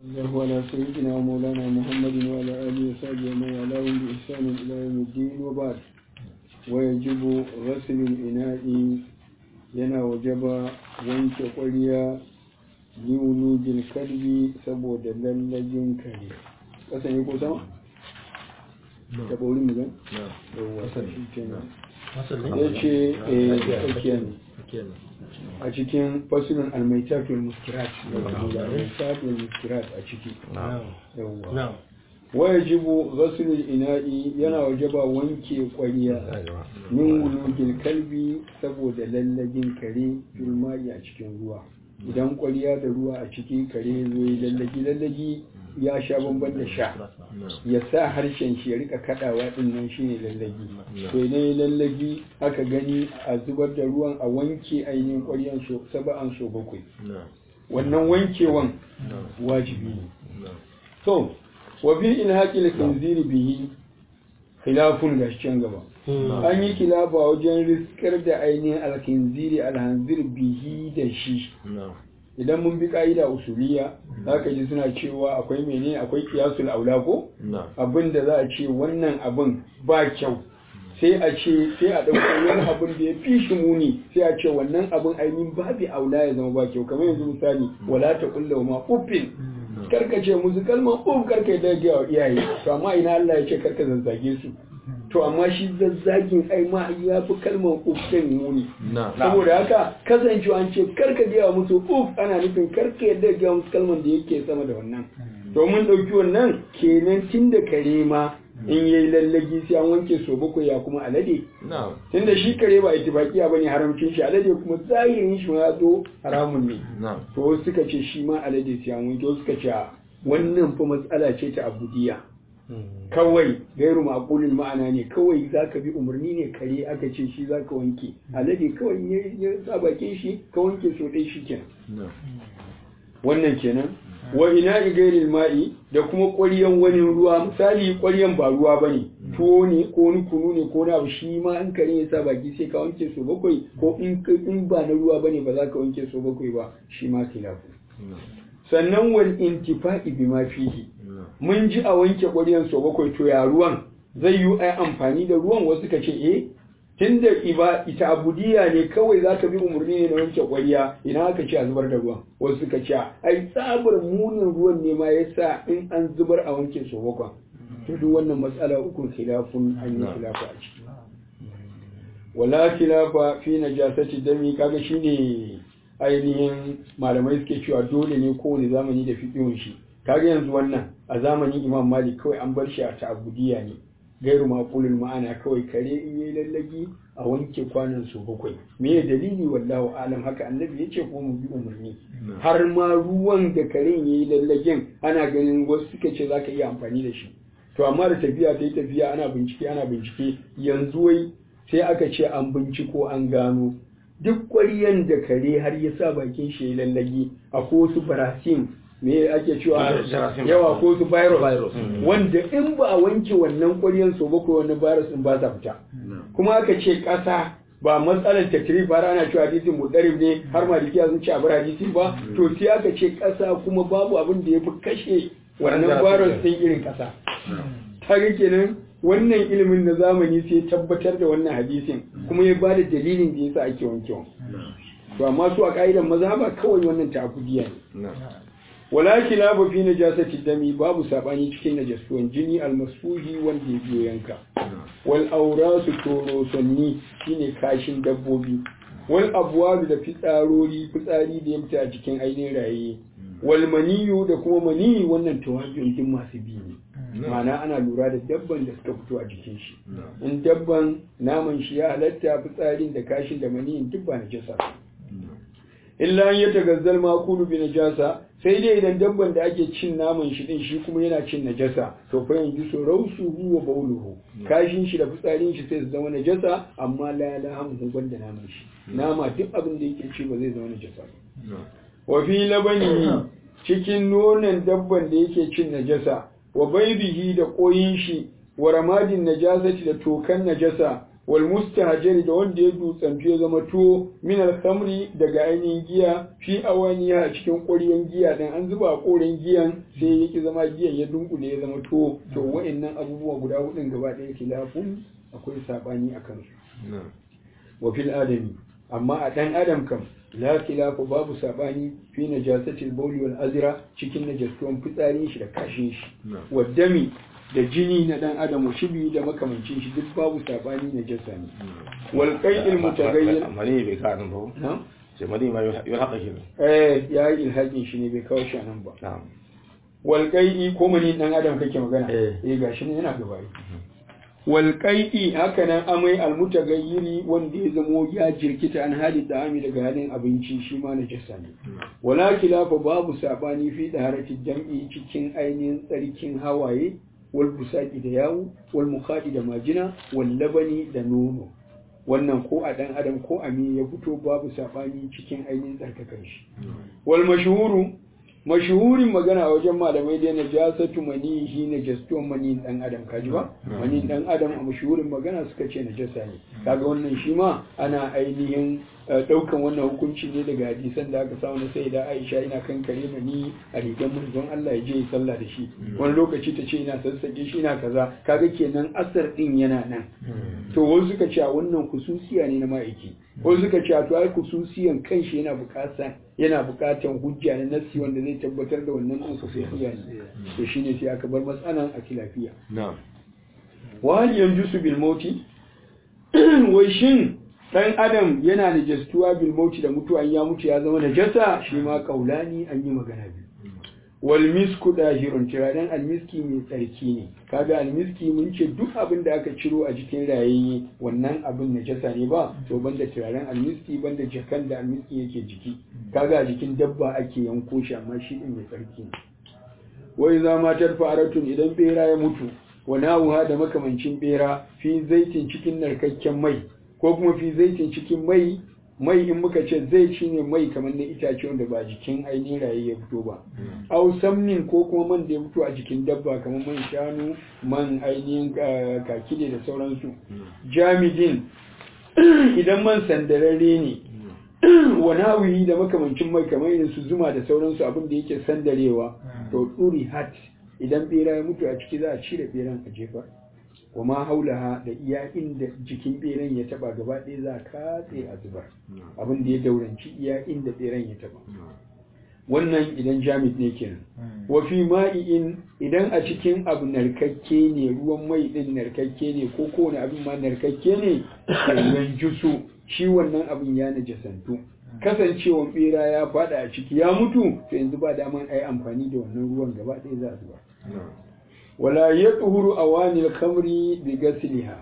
الله على سيدنا ومولانا محمد وعلى آله وصحبه ومن والاهم بإحسان إلى يوم الدين وبعد ويجب غسل الإناء yana wajaba wanke ƙwarya liwulujin kalbi saboda lallajin kare ƙasan yi ko sama? ta ɓauri mu gan? ya ce tsakiyar a cikin fasirin almaitafin muskirat almaitafin muskirat a ciki yawwa waya jibo gasulul ina'i yana wajaba wanke kwariya min wulugil kalbi saboda lallagin kare filmai a cikin ruwa idan kwariya da ruwa a ciki kare zai lallagi lallagi ya sha bamban da sha ya sa harshen shi ya rika kadawa din nan shine lallagi to idan lallagi aka gani a zubar da ruwan a wanke ainihin kwariyan so saba'an so bakwai wannan wankewan wajibi ne to wa fi ilhaqil khinziri bihi khilafun gashin gaba an yi kilafa wajen riskar da ainihin alkhinziri alhanzir bihi da shi idan mun bi ka'ida usuliya zaka ji suna cewa akwai mene akwai kiyasul aula ko abin da za a ce wannan abin ba kyau sai a ce sai a ɗauko wani abin da ya fi shi muni sai a ce wannan abin ainihin babu aula ya zama ba kyau kamar yanzu misali wala ta kulla ma uffin karka ce musu kalmar uf karka yi daga wa iyaye to amma ina Allah ya ce karka zazzage su to amma shi zazzagin ai ma ya fi kalmar uf din muni saboda haka kasancewa an ce karka gaya musu uf ana nufin karka yadda gaya musu kalmar da yake sama da wannan to mun ɗauki wannan kenan tun da kare ma in yayi lallagi sai an wanke so bakwai ya kuma alade tunda shi kare ba ittifaqiya bane haramcin shi alade kuma zahirin shi ma zo haramun ne to suka ce shi ma alade sai an wanke suka ce wannan fa matsala ce ta abudiya kawai gairu maqulin ma'ana ne kawai zaka bi umarni ne kare aka ce shi zaka wanke alade kawai ya sa bakin shi ka wanke so dai shi kenan wannan kenan wa ina gairil ma'i da kuma ƙwaryan wani ruwa misali ƙwaryan ba ruwa ba ne tuwo ne ko wani kunu ne ko na shi ma in kare ya sa baki sai ka wanke so bakwai ko in ba na ruwa ba ne ba za ka wanke so bakwai ba shi ma khilafu sannan wal intifa'i bima fihi mun ji a wanke ƙwaryan so bakwai to ya ruwan zai yi ai amfani da ruwan wasu ka ce eh tunda iba ita abudiya ne kawai za ka bi umarni ne na wanke ƙwariya ina aka ce a zubar da ruwan wasu suka ce ai tsabar munin ruwan ne ma yasa in an zubar a wanke su bakwan to duk wannan matsala uku khilafun an yi khilafa a ciki wala khilafa fi najasati dami kaga shine ainihin malamai suke cewa dole ne kowane zamani da fiqhun shi kaga yanzu wannan a zamanin Imam Malik kawai an bar shi a ta'abudiya ne gairu maƙulul ma'ana kawai kare in yi lallagi a wanke kwanan su bakwai me ya dalili wallahu alam haka annabi ya ce ko mu bi umarni har ma ruwan da karen ya yi lallagin ana ganin wasu suka ce za ka iya amfani da shi to amma da tafiya ta yi tafiya ana bincike ana bincike yanzu wai sai aka ce an binciko an gano duk ƙwaryan da kare har ya sa bakin shi ya lallagi akwai wasu barasin me ake cewa yawa ko su virus wanda in ba a wanke wannan ƙwaryan so ba ko wannan virus din ba sa fita kuma aka ce ƙasa ba matsalar takrif har ana cewa hadisin mudarib ne har malikiya sun ce a bar hadisi ba to sai aka ce ƙasa kuma babu abin da ya fi kashe wannan virus din irin ƙasa ta kenan wannan ilimin na zamani sai tabbatar da wannan hadisin kuma ya ba da dalilin da yasa ake wankewa to amma su a ka'idan mazhaba kawai wannan ta'abudiya ne wala kilabu fi najasati dami babu sabani cikin najasuwan jini almasfuhi wanda ya biyo yanka wal aurasu torosonni shine kashin dabbobi wal abwalu da fitsarori fitsari da ya fita a cikin ainihin raye wal maniyu da kuma maniyi wannan tawajjun din masu bi ne ma'ana ana lura da dabban da suka fito a jikin shi in dabban naman shi ya halatta fitsarin da kashin da maniyin duk ba najasa illa an ya tagazzal makulu bi najasa sai dai idan dabban da ake cin naman shi din shi kuma yana cin najasa to fa yanzu so rausuhu wa bauluhu kashin shi da fitsarin shi sai su zama najasa amma la la hamu banda naman shi nama duk abin da yake ci ba zai zama najasa ba wa fi labani cikin nonon dabban da yake cin najasa wa baibihi da koyin shi wa ramadin najasati da tokan najasa wal mustahjari da wanda ya dutsantu ya zama tuwo min al-khamri daga ainihin giya fi awaniya a cikin ƙwaryen giya dan an zuba a ƙoren giyan sai yake zama giyan ya dunkule ya zama tuwo to wa'annan abubuwa guda hudun gaba ɗaya khilafun akwai sabani a kansu wa fil adami amma a dan adam kam la khilafa babu sabani fi najasatil bawli wal azra cikin najastuwan fitsarin shi da kashin shi wa dami da jini na dan adam shibi da makamancin shi duk babu sabani najasa ne wal qai'il mutaghayyir mani bai ka nan ba na sai mani ma yau haka ke eh ya yi ilhaƙin shi ne bai kawo shi nan ba na'am wal qai'i ko mani dan adam kake magana Eh. eh gashi ne yana gaba walƙai'i haka nan amai almutagayyiri wanda ya zamo ya jirkita an hali da'ami daga halin abinci shi ma najasa ne wala kilafa babu sabani fi daharatin jam'i cikin ainihin tsarkin hawaye wal busaki da yawu wal mukhadi da majina wal labani da nono wannan ko a dan adam ko a me ya fito babu sabani cikin ainihin tsarkakan shi wal mashhuru mashhurin magana a wajen malamai dai najasatu manihi najastuwan manin dan adam kaji ba manin dan adam a mashhurin magana suka ce najasa ne kaga wannan shi ma ana ainihin eh, daukan wannan hukunci ne daga hadisan da aka samu na sai da Aisha ina kan kare mani a rigar manzon Allah ya je ya sallah da shi wani lokaci ta ce ina sassake shi ina kaza kaga kenan asar din yana nan to wasu suka ce a wannan kususiya ne na ma'aiki wasu suka ce a to ai kususiyan kanshi yana bukatan yana bukatan hujja na nassi wanda zai tabbatar da wannan din kususiya ne to shine sai aka bar matsalan a kilafiya na'am wa hal yanjusu bil mauti wai shin dan adam yana najastuwa bil mauti da mutuwa an ya mutu ya zama najasa shi ma kaulani an yi magana biyu wal misku dahirun turaren almiski mai tsarki ne kaga almiski mun ce duk abin da aka ciro a jikin rayayye wannan abin najasa ne ba to banda turaren almiski banda jakan da almiski yake jiki kaga a jikin dabba ake yanko shi amma shi din mai tsarki ne wai za matar fa'aratun idan bera ya mutu wa nawuha da makamancin bera fi zaitin cikin narkakken mai ko kuma fi zaitin cikin mai mai in muka ce zai ci ne mai kamar na itace wanda ba jikin ainihin raye ya fito ba au samnin ko kuma man da ya fito a jikin dabba kamar man shanu man ainihin eh, kakide da sauransu jamidin idan man sandararre ne wani hawiyi da makamancin mai kamar irin su zuma da sauransu abin da yake sandarewa to tsuri hat idan bera ya mutu a ciki za a cire beran a jefa wa ma haulaha da iya inda jikin beran ya taba gaba ɗaya za a katse a zubar abin da ya dauranci iya inda beran ya taba wannan idan jamid ne kenan wa fi ma'i'in idan a cikin abu narkakke ne ruwan mai din narkakke ne ko kowane abin ma narkakke ne yan jusu shi wannan abin ya najasantu kasancewan bera ya fada a ciki ya mutu to yanzu ba daman ai amfani da wannan ruwan gaba ɗaya za a zuba wala ya tuhuru awanil kamri bi gasliha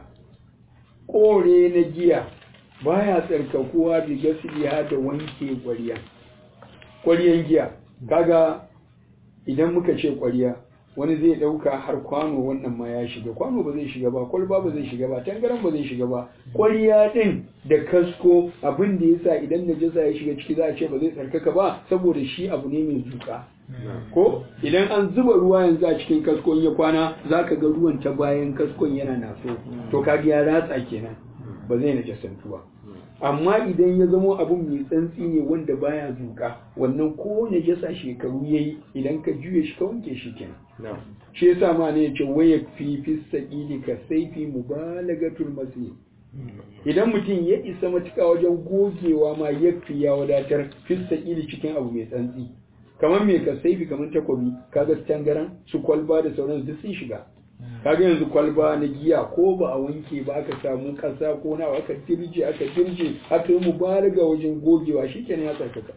kore na giya baya tsarkakuwa bi gasliha da wanke ƙwarya ƙwaryan giya kaga idan muka ce ƙwarya wani zai ɗauka har kwano wannan ma ya shiga kwano ba zai shiga ba kwalba ba zai shiga ba tangaran ba zai shiga ba ƙwarya ɗin da kasko abin da yasa idan najasa ya shiga ciki za a ce ba zai tsarkaka ba saboda shi abu ne mai zuƙa ko idan an zuba ruwa yanzu a cikin kaskon ya kwana za ka ga ruwan ta bayan kaskon yana naso to kaga ya ratsa kenan ba zai najasantu ba amma idan ya zamo abun mai tsantsi ne wanda baya zuka wannan ko najasa shekaru yayi idan ka juye shi ka wanke shi kenan na'am shi yasa ma ne yace waya fi fi saqili ka saifi mubalagatul masih idan mutum ya isa matuƙa wajen gogewa ma yafi ya wadatar fi saqili cikin abu mai tsantsi kamar me ka saifi kamar takobi kaga tangaran su kwalba da sauran duk sun shiga kaga yanzu kwalba na giya ko ba a wanke ba aka samu kasa ko na aka dirje aka dirje aka yi mubalaga wajen gogewa shikenan ya tsarkaka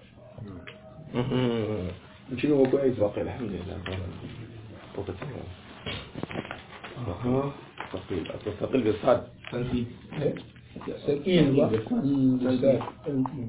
mu ci gaba ko ai باقي الحمد لله وقت ثقيل الثقيل بالصاد sakin ba